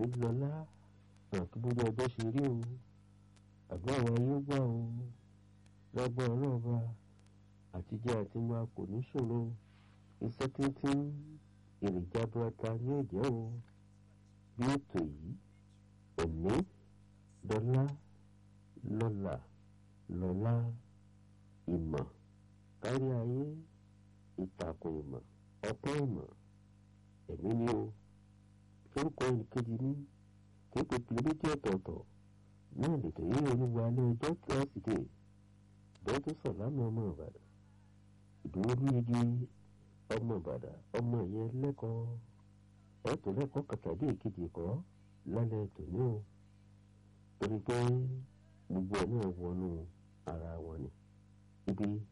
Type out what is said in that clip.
òní lọ́lá àti bójú ọjọ́ ṣe rí o àdúrà wa yóò gbà o lọ́gbọ́n ọlọ́ọ̀ba àtijọ́ àti wa kò ní ṣòro iṣẹ́ tíntín èròjà burata ní ẹ̀jẹ̀ o bí ètò yìí òní dọ́là lọ́là lọ́lá ìmọ̀ kárí ayé ìtàkùn ìmọ̀ ọpẹ́ ìmọ̀ ẹ̀mí ni o orúkọ ìkejì ní kéèpé kìlómítì ọ̀tọ̀ọ̀tọ̀ náà lètò yìí olúwa ní ọjọ́ tíọ́sídẹ̀ẹ́ dọ́tún sọ̀lámù ọmọ ìbàdàn ìdúró ní igi ọmọ ìbàdàn ọmọ ìyẹn lẹ́kọ̀ọ́ ẹ̀tọ́ lẹ́kọ̀ọ́ kàtàdé ìkejì kọ́ lálẹ́ tòní o torí pé gbogbo ẹ̀ náà wọnú ara wọn ni ibi